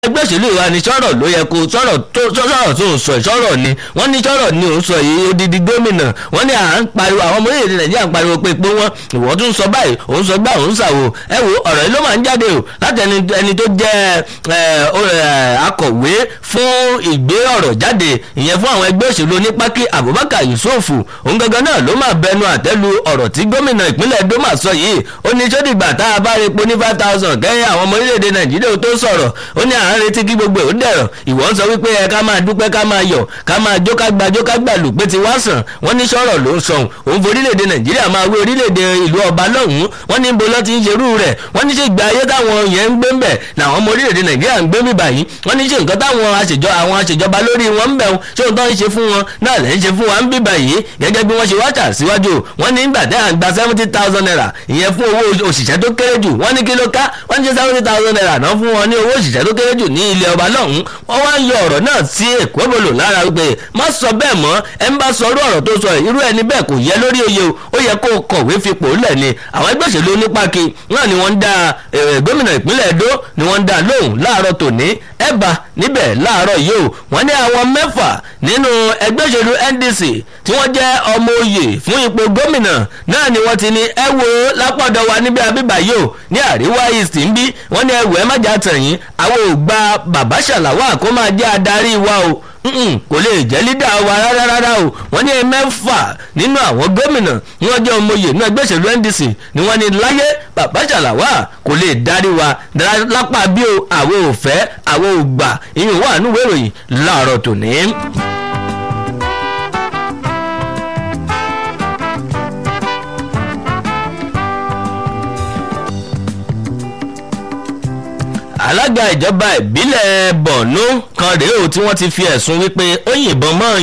ẹgbẹ́ òṣèlú ìwà ni sọ̀rọ̀ ló yẹ kó sọ̀rọ̀ tó sọ̀rọ̀ tó ń sọ ìsọ̀rọ̀ ni wọ́n ní sọ̀rọ̀ ni ò ń sọ yìí odidi gómìnà wọ́n ní à ń pariwo àwọn ọmọ orílẹ̀-èdè nàìjíríà ń pariwo pé pé wọ́n ìwọ́n tún sọ báyìí òun sọ gbà òun ṣàwò ẹ wo ọ̀rọ̀ yìí ló máa ń jáde o láti ẹni tó jẹ́ akọ̀wé fún ìgbé ọ̀rọ̀ jáde ìyẹn fún àwọn ẹgbẹ́ òṣèlú onípákí abubakar yusuf òun gangan náà ló máa bẹnu àtẹ́lu ọ̀rọ̀ tí gómìnà ìpínlẹ̀ edo máa sọ yìí ó ní sódìgbà tá a bá rí epo ní five thousand kẹ́yìn àwọn ọmọ orílẹ̀-èdè nàìjíríà tó sọ̀rọ̀ ó ní à ń retí kí gbogbo ò dẹ̀rọ̀ ìwọ ń sọ wípé ẹ ká máa dúpẹ́ ká máa yọ̀ ká máa jó ká gba jó ká gbà lù pé ti wá sàn wọ́n ní sọ̀rọ̀ ló ń sọ̀hún òun fi orílẹ̀-èdè nàìjíríà máa wé orílẹ̀-èdè ìlú ọba lọ́hùn-ún wọ́n ní bo lọ́ ti ń ṣerú rẹ̀ wọ́n ní ṣe ìgbà ayé táwọn yẹn ń gbé ń bẹ̀ làwọn ọmọ orílẹ̀-èdè nàìjíríà ń gbé mi báyìí wọ́n ní ṣe nǹkan táwọn àṣejọ àwọn àṣejọba lórí wọn ń bẹ̀ wọn ṣé òun tó ń ṣe fún wọn náà lẹ́ ń ṣe fún wa ń bí báyìí gẹ́gẹ́ bí wọ́n ṣe wájà síwájú wọ́n ní ìgbà tẹ́ à ń gba seventy thousand naira ìyẹn fún owó òṣìṣẹ́ tó kéré jù wọ́n ní kí ló ká wọ́n ní ṣe seventy thousand naira náà fún wọn ní owó òṣìṣẹ́ tó kéré jù ní ilẹ̀ ọba lọ́hùn-ún wọ́n wá ń yọ ọ̀rọ̀ náà sí èkó bolo lára wípé má sọ bẹ́ẹ̀ mọ́ ẹ ń bá sọ irú ọ̀rọ̀ tó sọ irú ẹni bẹ́ẹ̀ kò yẹ lórí oyè o ó yẹ kó kọ̀wé fipò lẹ̀ ni àwọn ẹgbẹ́ òṣèlú onípáki náà ni wọ́n ń dá gómìnà ìpínlẹ̀ Edo ni wọ́n ń dá lóhùn láàárọ̀ tòní ẹ̀bà níbẹ̀ láàárọ̀ yìí o wọ́n ní àwọn mẹ́fà nínú ẹgbẹ́ òṣèlú NDC tí wọ́n jẹ́ ọmọ oyè fún ipò gómìnà náà ni wọ́n ti ní ẹ wo lápọ̀dọ̀ wa níbi àbíbà yìí o ní àríwá east ń bí wọ́n ní ẹ wò ẹ má jà tẹ̀yìn àwọn ò gba bàbá ṣàlàwà kó máa jẹ́ adarí wa o kò lè jẹ́ lídà wa rárá rárá o wọ́n ní mẹ́fà nínú àwọn gómìnà ní wọ́n jẹ́ ọmọye ní ẹgbẹ́ òṣèlú NDC ni wọ́n ní láyé bàbá ṣàlàwà kò lè darí wa lápá bí o àwọn ò fẹ́ àwọn ò gbà ìyẹn wà nínú ìwé ìròyìn láàárọ̀ tòní. alága ìjọba ìbílẹ̀ Borno kan rèé o tí wọ́n ti fi ẹ̀sùn wípé ó yìnbọn mọ́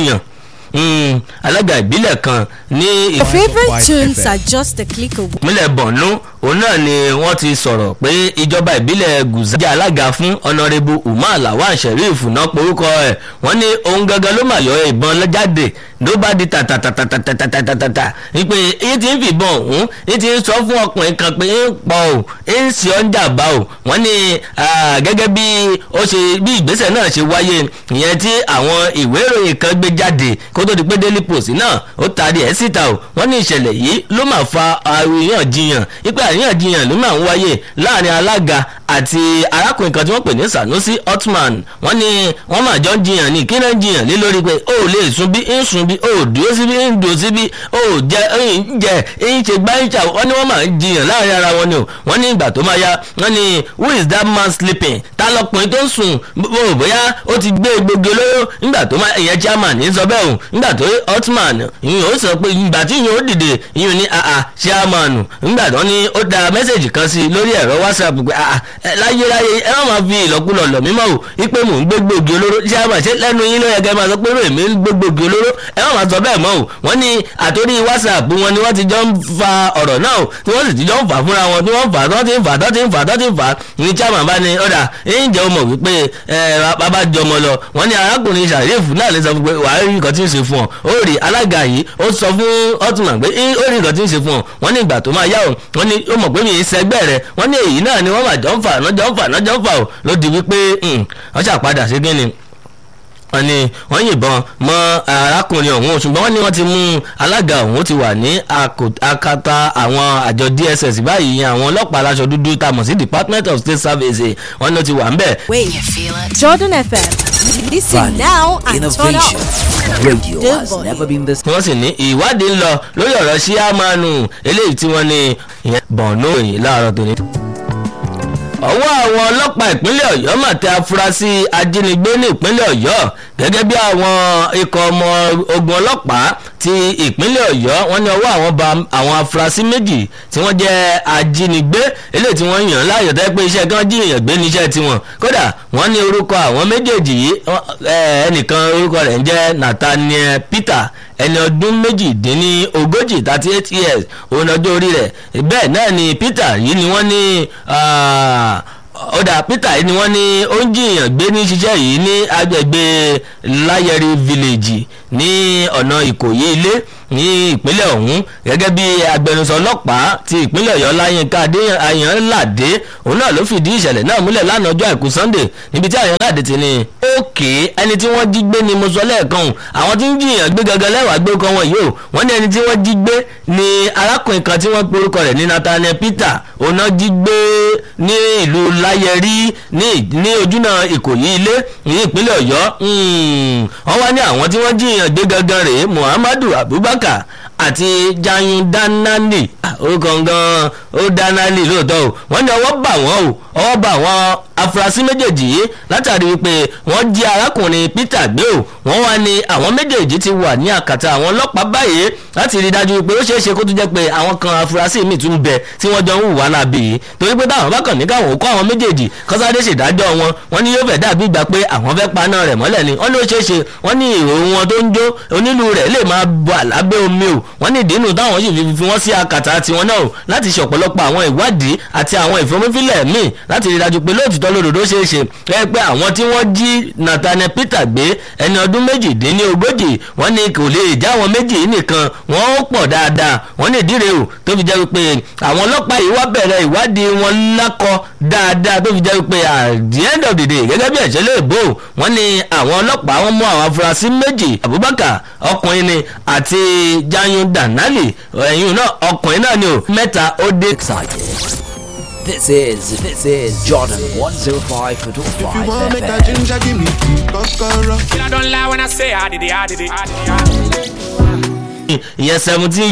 ọ̀yàn alága ìbílẹ̀ kan ní. Your favourite tunes are just a click away. ìpínlẹ̀ Borno òun náà ni wọ́n ti sọ̀rọ̀ pé ìjọba ìbílẹ̀ Gùzá jẹ́ alága fún ọ̀nàrẹ́bù Umar Lawan Sheriff náà porúkọ ẹ̀ wọ́n ní òun gangan ló máa yọ ìbọn jáde ló bá di tàtàtàtàtàtàtàtà wípé èyí ti ń fìbọn òun èyí ti ń sọ fún ọkùnrin kan pé ń pọ̀ o ń sì ọ́ ń jàmbá o wọ́n ní gẹ́gẹ́ bí ó ṣe bí ìgbésẹ̀ náà ṣe wáyé ìyẹn tí àwọn ìwé ìròyìn kan gbé jáde kó tó di pé Daily Post náà ó taari ẹ̀ síta o wọ́n ní ìṣẹ̀lẹ̀ yìí ló máa fa àríyànjiyàn wípé àríyànjiyàn ló máa ń wáyé láàrin alága àti arákùnrin kan tí wọ́n pè ní Sanusi Otman wọ́n ní wọ́n máa jọ ń jiyàn ní kí náà ń jiyàn lé lórí pé ó lè sun bí ń sun bí ó dúró síbí ń dúró síbí ó jẹ ń jẹ ń ṣe gbá ń ṣà wọ́n ní wọ́n máa ń jiyàn láàrin ara wọn ni o wọ́n ní ìgbà tó máa ya wọ́n ní who is that man sleeping ta lọkùnrin tó ń sùn bó bóyá ó ti gbé egbògi olóró nígbà tó máa ìyẹn chairman ní sọ bẹ́ẹ̀ o nígbà tó Otman ìyẹn ó sọ pé ìgbà tí ìyẹn ó dìde ìyẹn ní àà chairman nígbà tó ní ó da mẹ́sẹ̀gì kan sí lórí ẹ̀rọ WhatsApp pé àà láyé láyé ẹ má máa fi ìlọ́kulọ̀ lọ̀ mímọ́ o wípé mò ń gbé gbòógì olóró chairman ṣé lẹ́nu yín ló yẹ kẹ́ máa sọ pé èmi ń gbé gbòógì olóró ẹ má máa sọ bẹ́ẹ̀ mọ́ o wọ́n ní àtòrí WhatsApp wọn ni wọ́n ti jọ ń fa ọ̀rọ̀ náà o tí wọ́n sì ti jọ ń fà fúnra wọn tí wọ́n fà tó ti ń fà tó ti ń fà tó ti ń fà ní chairman bá ní ọ̀dà ẹ̀yìn jẹ́ o mọ̀ wípé bàbá jọmọ lọ wọ́n ní arákùnrin Shariff náà lè sọ fún pé wàá rí nǹkan tí ń ṣe fún ọ ó rí alága yìí ó sọ fún Otman pé ó rí nǹkan tí ń ṣe fún ọ wọ́n ní ìgbà tó máa yá o wọ́n ní ó mọ̀ pé mi ì sẹ́gbẹ́ rẹ̀ wọ́n ní èyí náà ni wọ́n máa jọ ń fà náà jọ ń fà náà jọ ń fà o ló di wípé wọ́n ṣàpadà sí kí ni wọ́n ní wọ́n yìnbọn mọ́ arákùnrin ọ̀hún ṣùgbọ́n wọ́n ní wọ́n ti mú alága ọ̀hún ti wà ní akata àwọn àjọ DSS báyìí àwọn ọlọ́pàá aláṣọ dúdú tá a mọ̀ sí Department of State Services wọ́n ní ó ti wà ń bẹ̀. Wait, Jordan FM. Listen now and turn Innovation. up. Radio Don't has worry. never been this. wọ́n sì ní ìwádìí ń lọ lórí ọ̀rọ̀ síámánù eléyìí tí wọ́n ní ìyẹn bọ̀ọ̀nù òyìn láàárọ̀ tòní. ọwọ́ àwọn ọlọ́pàá ìpínlẹ̀ ọ̀yọ́ mà tẹ afurasí ajínigbé ní ìpínlẹ̀ ọ̀yọ́ gẹ́gẹ́ bí àwọn ikọ̀ ọmọ ogun ọlọ́pàá ti ìpínlẹ̀ ọ̀yọ́ wọ́n ní ọwọ́ àwọn ba àwọn afurasí méjì tí wọ́n jẹ́ ajínigbé eléyìí tí wọ́n yàn láàyò tẹ́ pé iṣẹ́ kan jíyàn gbé níṣẹ́ tiwọn kódà wọ́n ní orúkọ àwọn méjèèjì yìí wọ́n- ẹ, ẹnìkan orúkọ rẹ̀ ń jẹ́ Nathaniel Peter ẹni ọdún méjìdínlógójì thirty eight years òun ọjọ́ orí rẹ̀ bẹ́ẹ̀ náà ni Peter yìí ni wọ́n ní ah, ọ̀dà Peter yìí ni wọ́n ní ó ń jiyàn gbé ní ṣiṣẹ́ yìí ní agbègbè Láyẹ̀rí village ní ọ̀nà Ìkòyí ilé ní ìpínlẹ̀ ọ̀hún gẹ́gẹ́ bí agbẹnusọ ọlọ́pàá ti ìpínlẹ̀ ọ̀yọ́ láyínká ayọ̀nládé òun náà ló fìdí ìṣẹ̀lẹ̀ náà múlẹ̀ lánàá ọjọ́ àìkú sunday níbi tí ayọ̀nládé ti ní òkè ẹni tí wọ́n jí gbé ni mo sọ lẹ́ẹ̀kan àwọn tí ń jiyàn gbé gangan lẹ́wàá gbé kan wọn yìí o wọ́n ní ẹni tí wọ́n jí gbé ni arákùnrin kan tí wọ́n pe orúkọ rẹ̀ ní nathaniel peter òun náà jí gbé ní ìlú láyẹrí ní ojúnà ìkòyí ilé ní ìpínlẹ̀ ọ̀yọ́ wọ́n wá ní àwọn tí wọ́n jiyàn gbé gangan rèé muhammadu abubakar àti jayun danani orúkọ gan ó danani lóòótọ́ o wọ́n ní ọwọ́ bà wọ́n o ọwọ́ bà wọ́n afurasí méjèèjì yìí látàrí wípé wọ́n jí arákùnrin peter gbé o wọ́n wá ní àwọn méjèèjì ti wà ní àkàtà àwọn ọlọ́pàá báyìí láti rí i dájú pé ó ṣeé ṣe kó tún jẹ́ pé àwọn kan afurasí míì tún bẹ tí wọ́n jọ ń hùwà lábì yìí torí pé táwọn bá kàn ní káwọn kó àwọn méjèèjì kọ́sádé ṣèdájọ́ wọn wọ́n ní yóò fẹ́ dàbí ìgbà pé àwọn fẹ́ paná rẹ̀ mọ́lẹ̀ ni wọ́n ní ó ṣeé ṣe wọ́n ní ìrò wọn tó ń jó onílù rẹ̀ lè máa bọ̀ lábẹ́ omi o wọ́n ní ìdínú táwọn sì fi wọ́n sí àkàtà tiwọn náà láti ṣe ọ̀pọ̀lọpọ̀ àwọn ìwádìí àti àwọn ìfomífilẹ̀ míì láti rí i dájú pé lóòtítọ́ lódodo ṣeé ṣe ẹ pé àwọn tí wọ́n jí nathaniel peter gbé ẹni ọdún méjìdínlógójì wọ́n ní kò lè já àwọn méjì yìí nìkan wọ́n ó pọ̀ dáadáa wọ́n ní ìdíre o tó fi jẹ́ wípé àwọn ọlọ́pàá yìí wá bẹ̀rẹ̀ ìwádìí wọn lákọ dáadáa tó fi jẹ́ wípé at the end of the day gẹ́gẹ́ bí ẹ̀ṣẹ́ lè bò wọ́n ní àwọn ọlọ́pàá wọn mú àwọn afurasí méjì abubakar ọkùnrin ni àti jayun danali ẹ̀yìn náà ọkùnrin náà ni o mẹ́ta ó dé. Excited. This is this is Jordan 105.5 If you want make a ginger, give me tea, kokoro. I don't lie when I say I did it, I did it, I did it. I did it. ìyẹn seventeen